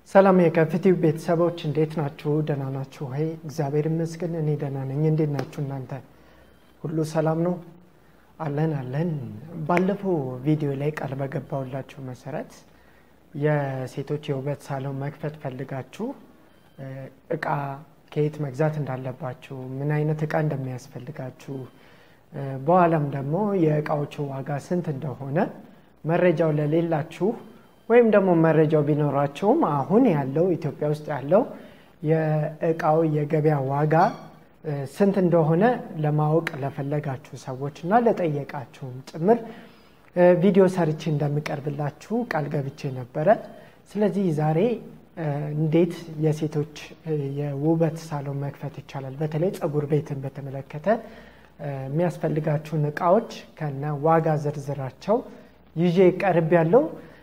ሰላም የከፍቲው ቤተሰቦች እንዴት ናችሁ? ደህና ናችሁ ወይ? እግዚአብሔር ይመስገን እኔ ደህና ነኝ። እንዴት ናችሁ እናንተ? ሁሉ ሰላም ነው? አለን አለን። ባለፈው ቪዲዮ ላይ ቃል በገባሁላችሁ መሰረት የሴቶች የውበት ሳሎን መክፈት ፈልጋችሁ እቃ ከየት መግዛት እንዳለባችሁ፣ ምን አይነት እቃ እንደሚያስፈልጋችሁ፣ በኋላም ደግሞ የእቃዎቹ ዋጋ ስንት እንደሆነ መረጃው ለሌላችሁ ወይም ደግሞ መረጃው ቢኖራቸውም አሁን ያለው ኢትዮጵያ ውስጥ ያለው የእቃው የገበያ ዋጋ ስንት እንደሆነ ለማወቅ ለፈለጋችሁ ሰዎች እና ለጠየቃችሁም ጭምር ቪዲዮ ሰርቼ እንደምቀርብላችሁ ቃል ገብቼ ነበረ። ስለዚህ ዛሬ እንዴት የሴቶች የውበት ሳሎን መክፈት ይቻላል፣ በተለይ ፀጉር ቤትን በተመለከተ የሚያስፈልጋችሁን እቃዎች ከነ ዋጋ ዝርዝራቸው ይዤ ቀርብ ያለው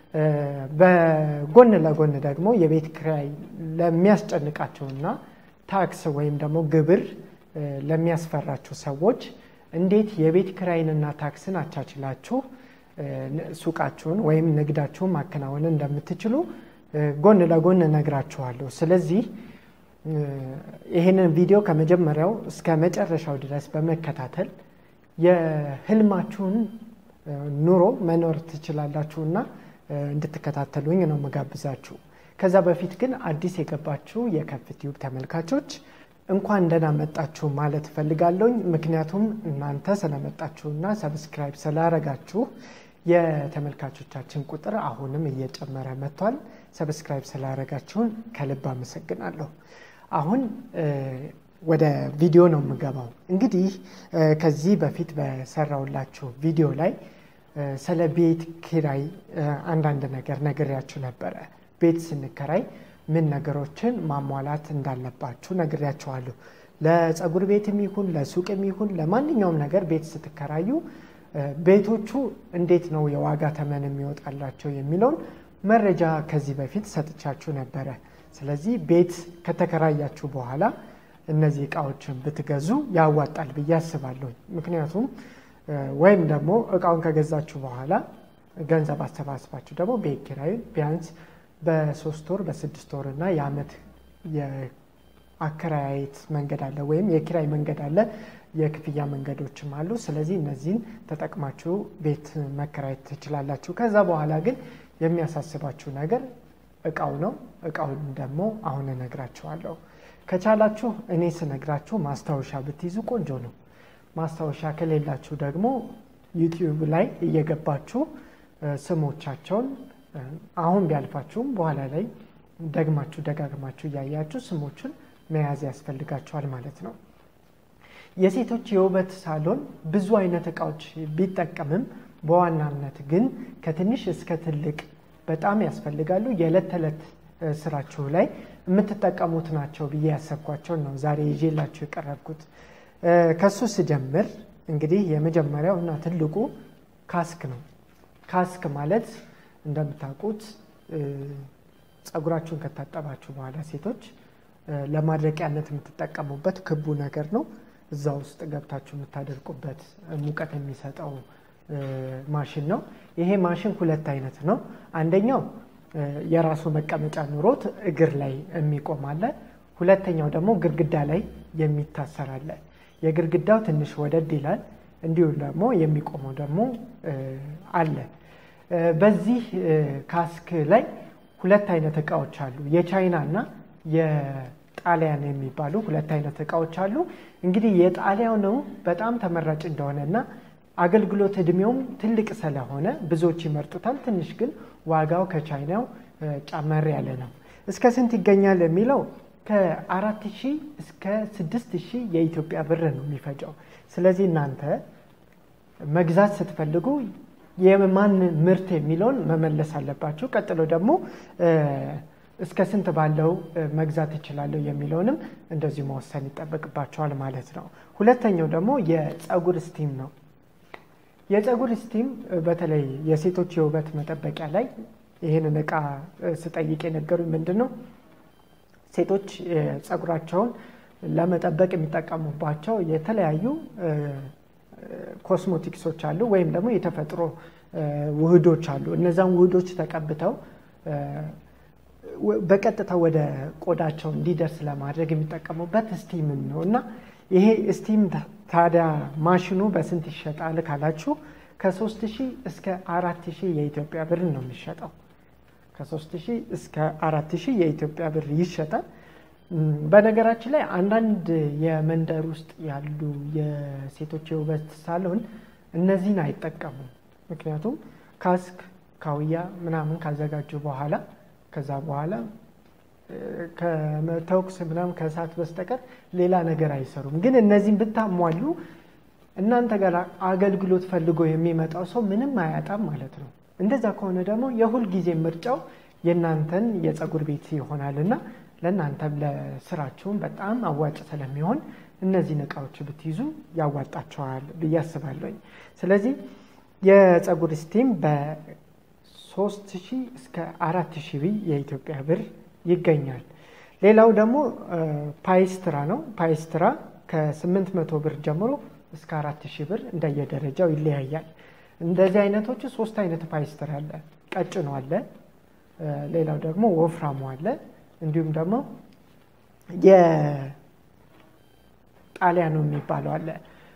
በጎን ለጎን ደግሞ የቤት ኪራይ ለሚያስጨንቃቸውና ታክስ ወይም ደግሞ ግብር ለሚያስፈራችሁ ሰዎች እንዴት የቤት ኪራይንና ታክስን አቻችላችሁ ሱቃችሁን ወይም ንግዳችሁን ማከናወን እንደምትችሉ ጎን ለጎን እነግራችኋለሁ። ስለዚህ ይህንን ቪዲዮ ከመጀመሪያው እስከ መጨረሻው ድረስ በመከታተል የህልማችሁን ኑሮ መኖር ትችላላችሁና እንድትከታተሉኝ ነው መጋብዛችሁ። ከዛ በፊት ግን አዲስ የገባችሁ የከፍትዩብ ተመልካቾች እንኳን ደህና መጣችሁ ማለት እፈልጋለሁኝ። ምክንያቱም እናንተ ስለመጣችሁና ሰብስክራይብ ስላረጋችሁ የተመልካቾቻችን ቁጥር አሁንም እየጨመረ መጥቷል። ሰብስክራይብ ስላረጋችሁን ከልብ አመሰግናለሁ። አሁን ወደ ቪዲዮ ነው የምገባው። እንግዲህ ከዚህ በፊት በሰራውላችሁ ቪዲዮ ላይ ስለ ቤት ኪራይ አንዳንድ ነገር ነግሬያችሁ ነበረ። ቤት ስንከራይ ምን ነገሮችን ማሟላት እንዳለባችሁ ነግሬያችኋለሁ። ለፀጉር ቤትም ይሁን ለሱቅም ይሁን ለማንኛውም ነገር ቤት ስትከራዩ ቤቶቹ እንዴት ነው የዋጋ ተመን የሚወጣላቸው የሚለውን መረጃ ከዚህ በፊት ሰጥቻችሁ ነበረ። ስለዚህ ቤት ከተከራያችሁ በኋላ እነዚህ እቃዎችን ብትገዙ ያዋጣል ብዬ አስባለሁ። ምክንያቱም ወይም ደግሞ እቃውን ከገዛችሁ በኋላ ገንዘብ አሰባስባችሁ ደግሞ ቤት ኪራይ ቢያንስ በሶስት ወር በስድስት ወር እና የዓመት የአከራየት መንገድ አለ ወይም የኪራይ መንገድ አለ። የክፍያ መንገዶችም አሉ። ስለዚህ እነዚህን ተጠቅማችሁ ቤት መከራየት ትችላላችሁ። ከዛ በኋላ ግን የሚያሳስባችሁ ነገር እቃው ነው። እቃውን ደግሞ አሁን እነግራችኋለሁ። ከቻላችሁ እኔ ስነግራችሁ ማስታወሻ ብትይዙ ቆንጆ ነው። ማስታወሻ ከሌላችሁ ደግሞ ዩቲዩብ ላይ እየገባችሁ ስሞቻቸውን አሁን ቢያልፋችሁም በኋላ ላይ ደግማችሁ ደጋግማችሁ እያያችሁ ስሞቹን መያዝ ያስፈልጋችኋል ማለት ነው። የሴቶች የውበት ሳሎን ብዙ አይነት እቃዎች ቢጠቀምም በዋናነት ግን ከትንሽ እስከ ትልቅ በጣም ያስፈልጋሉ። የዕለት ተዕለት ስራችሁ ላይ የምትጠቀሙት ናቸው ብዬ ያሰብኳቸውን ነው ዛሬ ይዤላችሁ የቀረብኩት። ከሱ ስጀምር እንግዲህ የመጀመሪያው እና ትልቁ ካስክ ነው። ካስክ ማለት እንደምታውቁት ፀጉራችሁን ከታጠባችሁ በኋላ ሴቶች ለማድረቂያነት የምትጠቀሙበት ክቡ ነገር ነው። እዛ ውስጥ ገብታችሁ የምታደርቁበት ሙቀት የሚሰጠው ማሽን ነው። ይሄ ማሽን ሁለት አይነት ነው። አንደኛው የራሱ መቀመጫ ኑሮት እግር ላይ የሚቆም አለ። ሁለተኛው ደግሞ ግድግዳ ላይ የሚታሰር አለ። የግድግዳው ትንሽ ወደድ ይላል። እንዲሁም ደግሞ የሚቆመው ደግሞ አለ። በዚህ ካስክ ላይ ሁለት አይነት እቃዎች አሉ። የቻይና እና የጣሊያን የሚባሉ ሁለት አይነት እቃዎች አሉ። እንግዲህ የጣሊያኑ በጣም ተመራጭ እንደሆነ እና አገልግሎት እድሜውም ትልቅ ስለሆነ ብዙዎች ይመርጡታል። ትንሽ ግን ዋጋው ከቻይናው ጨመር ያለ ነው። እስከ ስንት ይገኛል የሚለው ከአራት ሺህ እስከ ስድስት ሺህ የኢትዮጵያ ብር ነው የሚፈጨው። ስለዚህ እናንተ መግዛት ስትፈልጉ የማን ምርት የሚለውን መመለስ አለባችሁ። ቀጥሎ ደግሞ እስከ ስንት ባለው መግዛት እችላለሁ የሚለውንም እንደዚሁ መወሰን ይጠበቅባቸዋል ማለት ነው። ሁለተኛው ደግሞ የፀጉር ስቲም ነው። የፀጉር ስቲም በተለይ የሴቶች የውበት መጠበቂያ ላይ ይህንን እቃ ስጠይቅ የነገሩኝ ምንድን ነው ሴቶች ፀጉራቸውን ለመጠበቅ የሚጠቀሙባቸው የተለያዩ ኮስሞቲክሶች አሉ ወይም ደግሞ የተፈጥሮ ውህዶች አሉ። እነዛን ውህዶች ተቀብተው በቀጥታ ወደ ቆዳቸው እንዲደርስ ለማድረግ የሚጠቀሙበት ስቲምን ነው እና ይሄ ስቲም ታዲያ ማሽኑ በስንት ይሸጣል ካላችሁ ከ3000 እስከ 4000 የኢትዮጵያ ብር ነው የሚሸጠው። ከ3000 እስከ 4000 የኢትዮጵያ ብር ይሸጣል። በነገራችን ላይ አንዳንድ የመንደር ውስጥ ያሉ የሴቶች የውበት ሳሎን እነዚህን አይጠቀሙም። ምክንያቱም ካስክ ካውያ ምናምን ካዘጋጁ በኋላ ከዛ በኋላ ከተኩስ ምናምን ከእሳት በስተቀር ሌላ ነገር አይሰሩም። ግን እነዚህን ብታሟሉ እናንተ ጋር አገልግሎት ፈልጎ የሚመጣው ሰው ምንም አያጣም ማለት ነው። እንደዛ ከሆነ ደግሞ የሁል ጊዜ ምርጫው የእናንተን የፀጉር ቤት ይሆናል እና ለእናንተም ለስራችሁም በጣም አዋጭ ስለሚሆን እነዚህን እቃዎች ብትይዙ ያዋጣቸዋል ብዬ አስባለሁኝ። ስለዚህ የፀጉር ስቲም በሶስት ሺህ እስከ አራት ሺህ ብር የኢትዮጵያ ብር ይገኛል። ሌላው ደግሞ ፓይስትራ ነው። ፓይስትራ ከስምንት መቶ ብር ጀምሮ እስከ አራት ሺህ ብር እንደየደረጃው ይለያያል። እንደዚህ አይነቶቹ ሶስት አይነት ፓይስትራ አለ። ቀጭኑ አለ፣ ሌላው ደግሞ ወፍራሙ አለ፣ እንዲሁም ደግሞ የጣሊያኑ የሚባለው አለ።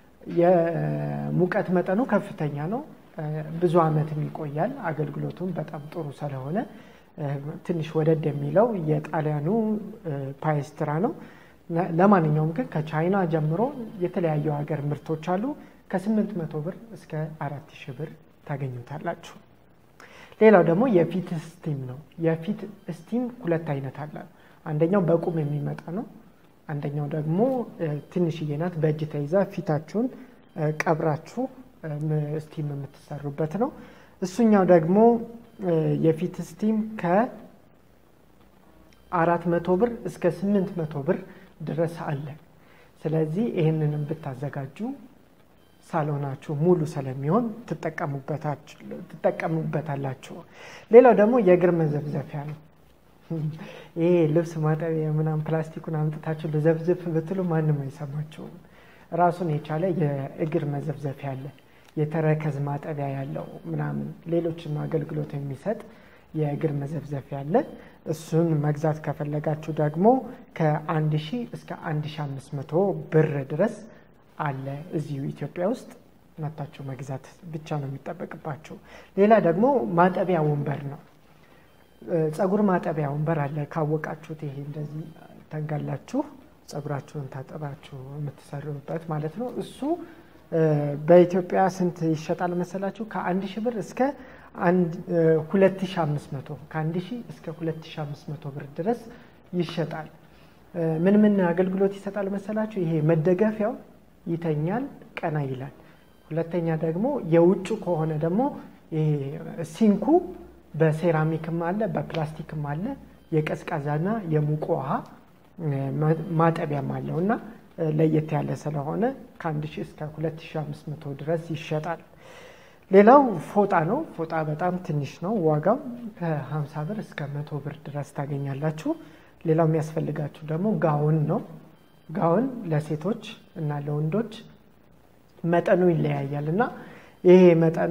የሙቀት መጠኑ ከፍተኛ ነው። ብዙ ዓመትም ይቆያል። አገልግሎቱም በጣም ጥሩ ስለሆነ ትንሽ ወደድ የሚለው የጣሊያኑ ፓይስትራ ነው። ለማንኛውም ግን ከቻይና ጀምሮ የተለያዩ ሀገር ምርቶች አሉ። ከስምንት መቶ ብር እስከ አራት ሺህ ብር ታገኙታላችሁ። ሌላው ደግሞ የፊት ስቲም ነው። የፊት ስቲም ሁለት አይነት አለ። አንደኛው በቁም የሚመጣ ነው። አንደኛው ደግሞ ትንሽዬ ናት። በእጅ ተይዛ ፊታችሁን ቀብራችሁ ስቲም የምትሰሩበት ነው። እሱኛው ደግሞ የፊት ስቲም ከአራት መቶ ብር እስከ ስምንት መቶ ብር ድረስ አለ። ስለዚህ ይህንንም ብታዘጋጁ ሳሎናችሁ ሙሉ ስለሚሆን ትጠቀሙበታላችሁ። ሌላው ደግሞ የእግር መዘብዘፊያ ነው። ይሄ ልብስ ማጠቢያ ምናምን ፕላስቲኩን አምጥታችሁ ልዘብዝፍ ብትሉ ማንም አይሰማችሁም። ራሱን የቻለ የእግር መዘብዘፊያ አለ። የተረከዝ ማጠቢያ ያለው ምናምን ሌሎችም አገልግሎት የሚሰጥ የእግር መዘብዘፊያ አለ። እሱን መግዛት ከፈለጋችሁ ደግሞ ከአንድ ሺህ እስከ አንድ ሺህ አምስት መቶ ብር ድረስ አለ እዚሁ ኢትዮጵያ ውስጥ መታችሁ መግዛት ብቻ ነው የሚጠበቅባችሁ። ሌላ ደግሞ ማጠቢያ ወንበር ነው። ፀጉር ማጠቢያ ወንበር አለ። ካወቃችሁት ይሄ እንደዚህ ተንጋላችሁ ፀጉራችሁን ታጠባችሁ የምትሰሩበት ማለት ነው። እሱ በኢትዮጵያ ስንት ይሸጣል መሰላችሁ? ከአንድ ሺህ ብር እስከ ሁለት ሺህ አምስት መቶ ከአንድ ሺህ እስከ ሁለት ሺህ አምስት መቶ ብር ድረስ ይሸጣል። ምን ምን አገልግሎት ይሰጣል መሰላችሁ? ይሄ መደገፊያው ይተኛል፣ ቀና ይላል። ሁለተኛ ደግሞ የውጭ ከሆነ ደግሞ ይሄ ሲንኩ በሴራሚክም አለ በፕላስቲክም አለ። የቀዝቃዛና የሙቅ ውሃ ማጠቢያም አለው እና ለየት ያለ ስለሆነ ከአንድ ሺህ እስከ ሁለት ሺህ አምስት መቶ ድረስ ይሸጣል። ሌላው ፎጣ ነው። ፎጣ በጣም ትንሽ ነው። ዋጋው ከሀምሳ ብር እስከ መቶ ብር ድረስ ታገኛላችሁ። ሌላው የሚያስፈልጋችሁ ደግሞ ጋውን ነው። ጋውን ለሴቶች እና ለወንዶች መጠኑ ይለያያል እና ይሄ መጠኑ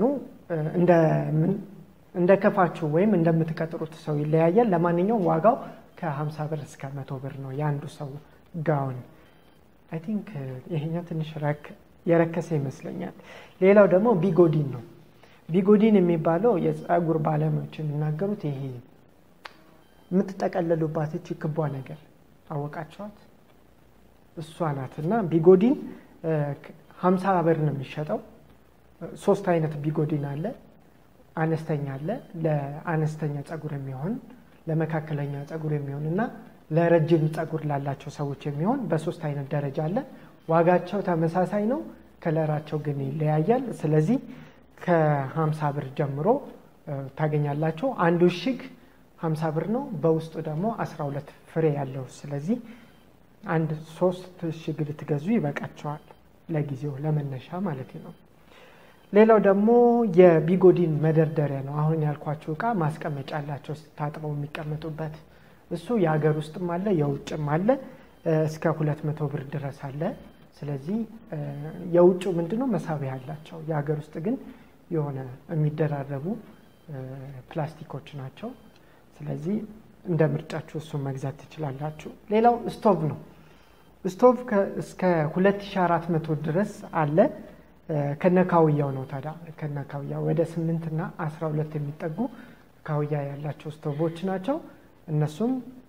እንደ ከፋችሁ ወይም እንደምትቀጥሩት ሰው ይለያያል። ለማንኛውም ዋጋው ከ50 ብር እስከ መቶ ብር ነው የአንዱ ሰው ጋውን። አይ ቲንክ ይሄኛው ትንሽ የረከሰ ይመስለኛል። ሌላው ደግሞ ቢጎዲን ነው። ቢጎዲን የሚባለው የፀጉር ባለሙያዎች የሚናገሩት ይሄ የምትጠቀለሉባት እቺ ክቧ ነገር አወቃቸዋት እሷ ናት እና ቢጎዲን ሀምሳ ብር ነው የሚሸጠው። ሶስት አይነት ቢጎዲን አለ። አነስተኛ አለ፣ ለአነስተኛ ፀጉር የሚሆን ለመካከለኛ ፀጉር የሚሆን እና ለረጅም ፀጉር ላላቸው ሰዎች የሚሆን በሶስት አይነት ደረጃ አለ። ዋጋቸው ተመሳሳይ ነው፣ ከለራቸው ግን ይለያያል። ስለዚህ ከሀምሳ ብር ጀምሮ ታገኛላቸው። አንዱ እሽግ ሀምሳ ብር ነው። በውስጡ ደግሞ አስራ ሁለት ፍሬ ያለው ስለዚህ አንድ ሶስት እሽግ ልትገዙ ይበቃቸዋል። ለጊዜው ለመነሻ ማለት ነው። ሌላው ደግሞ የቢጎዲን መደርደሪያ ነው። አሁን ያልኳቸው እቃ ማስቀመጫ አላቸው ታጥበው የሚቀመጡበት እሱ የሀገር ውስጥም አለ የውጭም አለ። እስከ ሁለት መቶ ብር ድረስ አለ። ስለዚህ የውጭ ምንድነው መሳቢያ አላቸው። የሀገር ውስጥ ግን የሆነ የሚደራረቡ ፕላስቲኮች ናቸው። ስለዚህ እንደ ምርጫችሁ እሱን መግዛት ትችላላችሁ። ሌላው ስቶቭ ነው። ስቶቭ እስከ 2400 ድረስ አለ። ከነካውያው ነው ታዲያ ከነካውያ ወደ 8 እና 12 የሚጠጉ ካውያ ያላቸው ስቶቮች ናቸው። እነሱም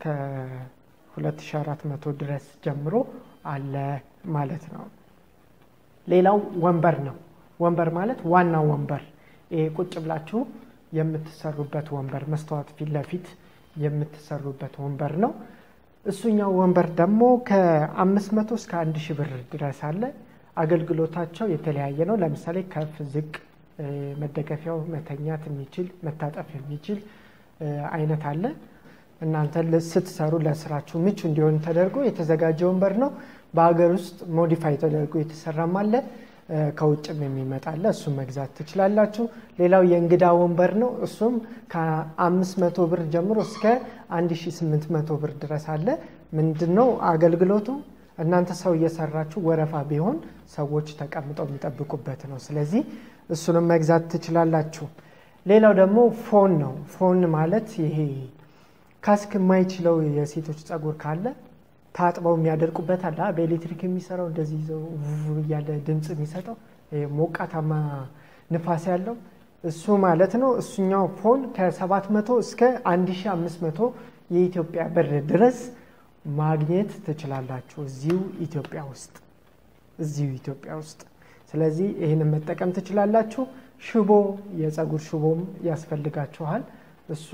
ከ2400 ድረስ ጀምሮ አለ ማለት ነው። ሌላው ወንበር ነው። ወንበር ማለት ዋና ወንበር ይሄ ቁጭ ብላችሁ የምትሰሩበት ወንበር መስተዋት ፊት ለፊት የምትሰሩበት ወንበር ነው። እሱኛው ወንበር ደግሞ ከ500 እስከ 1000 ብር ድረስ አለ። አገልግሎታቸው የተለያየ ነው። ለምሳሌ ከፍ ዝቅ፣ መደገፊያው መተኛት የሚችል መታጠፍ የሚችል አይነት አለ። እናንተ ስትሰሩ ለስራችሁ ምቹ እንዲሆን ተደርጎ የተዘጋጀ ወንበር ነው። በሀገር ውስጥ ሞዲፋይ ተደርጎ የተሰራም አለ። ከውጭም የሚመጣ አለ። እሱም መግዛት ትችላላችሁ። ሌላው የእንግዳ ወንበር ነው። እሱም ከ500 ብር ጀምሮ እስከ 1800 ብር ድረስ አለ። ምንድን ነው አገልግሎቱ? እናንተ ሰው እየሰራችሁ ወረፋ ቢሆን ሰዎች ተቀምጠው የሚጠብቁበት ነው። ስለዚህ እሱንም መግዛት ትችላላችሁ። ሌላው ደግሞ ፎን ነው። ፎን ማለት ይሄ ካስክ የማይችለው የሴቶች ጸጉር ካለ ታጥበው የሚያደርቁበት አለ። በኤሌክትሪክ የሚሰራው እንደዚህ ይዘው እያለ ድምፅ የሚሰጠው ሞቃታማ ንፋስ ያለው እሱ ማለት ነው። እሱኛው ፎን ከ700 እስከ 1500 የኢትዮጵያ ብር ድረስ ማግኘት ትችላላችሁ እዚሁ ኢትዮጵያ ውስጥ እዚሁ ኢትዮጵያ ውስጥ። ስለዚህ ይህንን መጠቀም ትችላላችሁ። ሽቦ የጸጉር ሽቦም ያስፈልጋችኋል። እሱ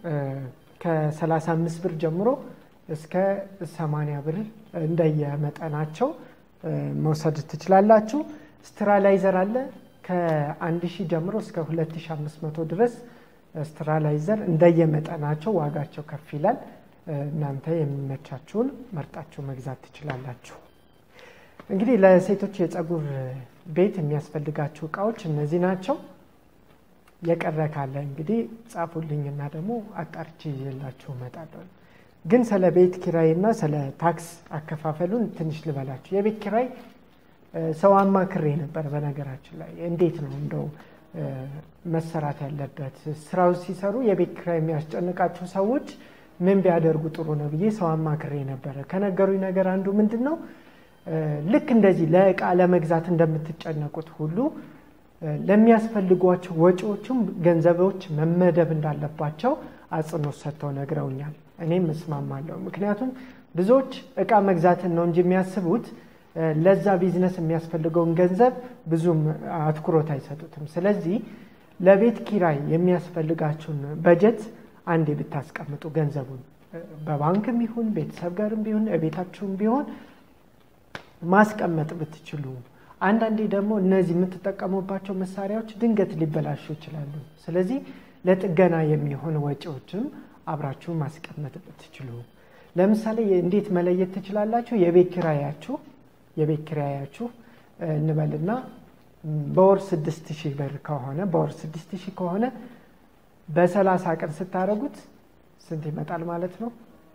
ከ35 ብር ጀምሮ እስከ 80 ብር እንደየመጠናቸው መውሰድ ትችላላችሁ። ስትራላይዘር አለ ከ1000 ጀምሮ እስከ 2500 ድረስ ስትራላይዘር እንደየመጠናቸው ዋጋቸው ከፍ ይላል። እናንተ የሚመቻችሁን መርጣችሁ መግዛት ትችላላችሁ። እንግዲህ ለሴቶች የጸጉር ቤት የሚያስፈልጋችሁ እቃዎች እነዚህ ናቸው። የቀረ ካለ እንግዲህ ጻፉልኝና ደግሞ አጣርቼ ይዤላችሁ እመጣለሁ። ግን ስለ ቤት ኪራይ እና ስለ ታክስ አከፋፈሉን ትንሽ ልበላችሁ። የቤት ኪራይ ሰው አማክሬ ነበር። በነገራችን ላይ እንዴት ነው እንደው መሰራት ያለበት ስራው ሲሰሩ የቤት ኪራይ የሚያስጨንቃቸው ሰዎች ምን ቢያደርጉ ጥሩ ነው ብዬ ሰው አማክሬ ነበረ። ከነገሩኝ ነገር አንዱ ምንድን ነው ልክ እንደዚህ ለእቃ ለመግዛት እንደምትጨነቁት ሁሉ ለሚያስፈልጓቸው ወጪዎችም ገንዘቦች መመደብ እንዳለባቸው አጽንኦት ሰጥተው ነግረውኛል። እኔም እስማማለሁ። ምክንያቱም ብዙዎች እቃ መግዛትን ነው እንጂ የሚያስቡት ለዛ ቢዝነስ የሚያስፈልገውን ገንዘብ ብዙም አትኩሮት አይሰጡትም። ስለዚህ ለቤት ኪራይ የሚያስፈልጋችሁን በጀት አንዴ ብታስቀምጡ ገንዘቡን በባንክም ይሁን ቤተሰብ ጋርም ቢሆን ቤታችሁም ቢሆን ማስቀመጥ ብትችሉ አንዳንዴ ደግሞ እነዚህ የምትጠቀሙባቸው መሳሪያዎች ድንገት ሊበላሹ ይችላሉ። ስለዚህ ለጥገና የሚሆን ወጪዎችም አብራችሁ ማስቀመጥ ብትችሉ፣ ለምሳሌ እንዴት መለየት ትችላላችሁ? የቤት ኪራያችሁ የቤት ኪራያችሁ እንበልና በወር ስድስት ሺህ ብር ከሆነ በወር ስድስት ሺህ ከሆነ በሰላሳ ቀን ስታደርጉት ስንት ይመጣል ማለት ነው?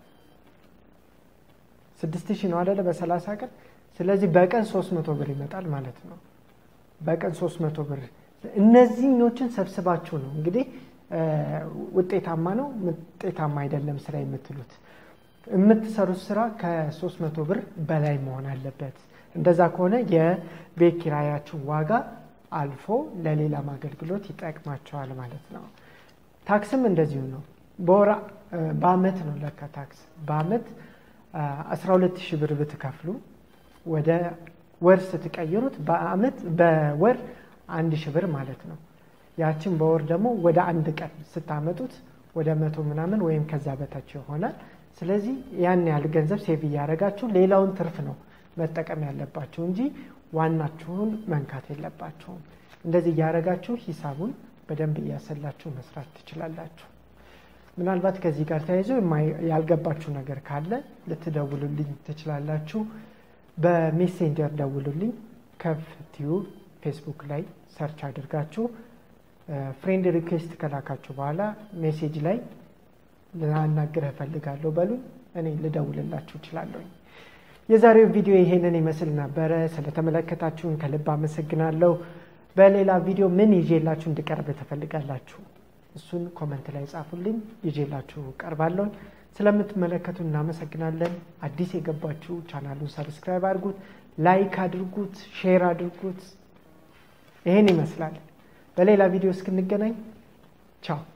ስድስት ሺህ ነው አደለ? በሰላሳ ቀን ስለዚህ በቀን ሶስት መቶ ብር ይመጣል ማለት ነው። በቀን ሶስት መቶ ብር እነዚህኞችን ሰብስባችሁ ነው እንግዲህ ውጤታማ ነው ውጤታማ አይደለም ስራ የምትሉት። የምትሰሩት ስራ ከሶስት መቶ ብር በላይ መሆን አለበት። እንደዛ ከሆነ የቤት ኪራያችሁ ዋጋ አልፎ ለሌላም አገልግሎት ይጠቅማቸዋል ማለት ነው። ታክስም እንደዚሁ ነው። በወራ በአመት ነው ለካ ታክስ በአመት 12 ሺህ ብር ብትከፍሉ ወደ ወር ስትቀይሩት በአመት በወር አንድ ሺህ ብር ማለት ነው። ያችን በወር ደግሞ ወደ አንድ ቀን ስታመጡት ወደ መቶ ምናምን ወይም ከዛ በታች ይሆናል። ስለዚህ ያን ያህል ገንዘብ ሴቭ እያደረጋችሁ ሌላውን ትርፍ ነው መጠቀም ያለባችሁ እንጂ ዋናችሁን መንካት የለባችሁም። እንደዚህ እያደረጋችሁ ሂሳቡን በደንብ እያሰላችሁ መስራት ትችላላችሁ። ምናልባት ከዚህ ጋር ተያይዞ ያልገባችሁ ነገር ካለ ልትደውሉልኝ ትችላላችሁ። በሜሴንጀር ደውሉልኝ። ከፍ ቲዩብ ፌስቡክ ላይ ሰርች አድርጋችሁ ፍሬንድ ሪኩዌስት ከላካችሁ በኋላ ሜሴጅ ላይ ላናግርህ እፈልጋለሁ በሉኝ። እኔ ልደውልላችሁ እችላለሁኝ። የዛሬው ቪዲዮ ይሄንን ይመስል ነበረ። ስለተመለከታችሁን ከልብ አመሰግናለሁ። በሌላ ቪዲዮ ምን ይዤላችሁ እንድቀርብ ትፈልጋላችሁ? እሱን ኮመንት ላይ ጻፉልኝ፣ ይዤላችሁ ቀርባለሁ። ስለምትመለከቱ እናመሰግናለን። አዲስ የገባችሁ ቻናሉን ሰብስክራይብ አድርጉት፣ ላይክ አድርጉት፣ ሼር አድርጉት። ይህን ይመስላል። በሌላ ቪዲዮ እስክንገናኝ ቻው።